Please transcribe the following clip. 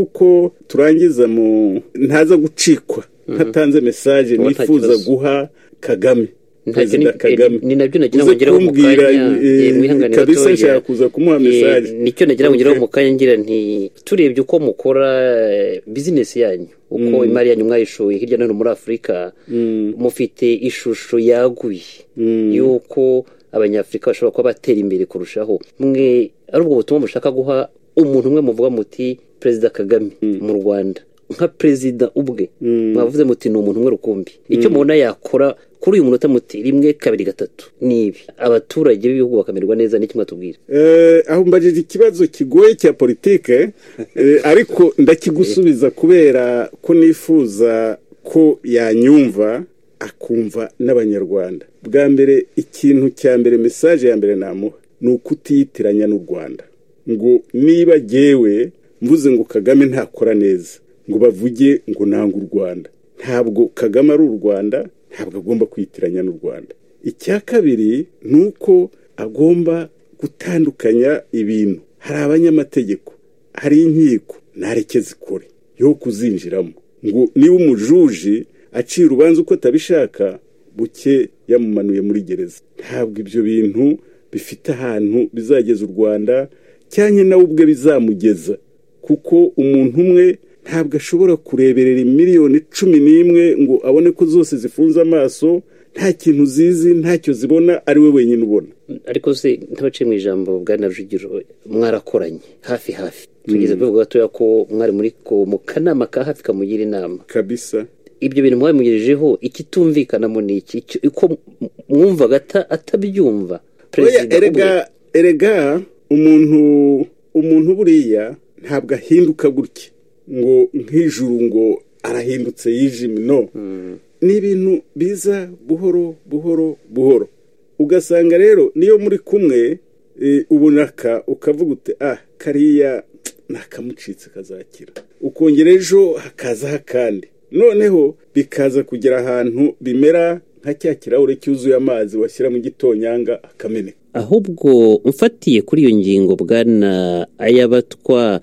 uko turangiza mu ntaza gucikwa ntatanze mesaje Uwo nifuza atakibazo. guha kagame Ntacyo perezida ni- kagame ni- ni nabyo nagira ngo uze ngireho mu kumbwira, kanya, eh, eh, mwihangane kabisa gatoya. nshaka kuza kumuha Eh, mesaje nicyo nagira ngo ngire Okay. mu kanya ngira nti turebye uko mukora eh, bizinesi yanyu uko imari yanyu mwayishoye hirya no hino muri afurika mufite ishusho yaguye y'uko abanyafurika bashobora kuba batera imbere kurushaho mwe ari ubwo butumwa mushaka guha umuntu umwe muvuga muti perezida kagame mu rwanda nka perezida ubwe mwavuze muti ni umuntu umwe rukumbi icyo mubona yakora kuri uyu munota muti rimwe kabiri gatatu ni ibi abaturage b'ibihugu bakamererwa neza ni kimwe tubwira Eh, aho mbajije ikibazo kigoye cya politike eh, ariko ndakigusubiza kubera ko nifuza ko yanyumva akumva n'abanyarwanda bwa mbere ikintu cya mbere mesaje ya mbere namuha ni ukutiyitiranya n'u rwanda ngo niba jyewe mvuze ngo kagame ntakora neza ngo bavuge ngo nanga u rwanda ntabwo kagame ari u rwanda ntabwo agomba kwitiranya n'u rwanda icya kabiri ni uko agomba gutandukanya ibintu hari abanyamategeko hari inkiko ntareke zikore yo kuzinjiramo ngo niba umujuji aciye urubanza uko atabishaka buke yamumanuye muri gereza ntabwo ibyo bintu bifite ahantu bizageza u rwanda cyane nawe ubwe bizamugeza kuko umuntu umwe ntabwo ashobora kureberera miliyoni cumi n'imwe ngo abone ko zose zifunze amaso nta kintu zizi ntacyo zibona ari we wenyine ubona ariko se ntabaciye mu ijambo bwana rujugiro mwarakoranye hafi hafi tugeze ku rwego gatoya ko mwari muri ko mu kanama ka hafi kamugira inama kabisa ibyo bintu mwabimugirijeho ikitumvikanamo ni iki Icyo- uko m- mwumvaga ata- atabyumva oya perezida erega ubwe erega umuntu umuntu buriya ntabwo ahinduka gutya ngo nk'ijuru ngo arahindutse yijimye no ni ibintu biza buhoro buhoro buhoro ugasanga rero niyo muri kumwe eh, ubonaka ukavuga uti ah kariya nakamucitse kazakira ukongera ejo hakazaho akandi noneho bikaza kugera ahantu bimera nka cya kirahure cyuzuye amazi washyira mu gitonyanga akameneka ahubwo mfatiye kuri iyo ngingo bwana ayabatwa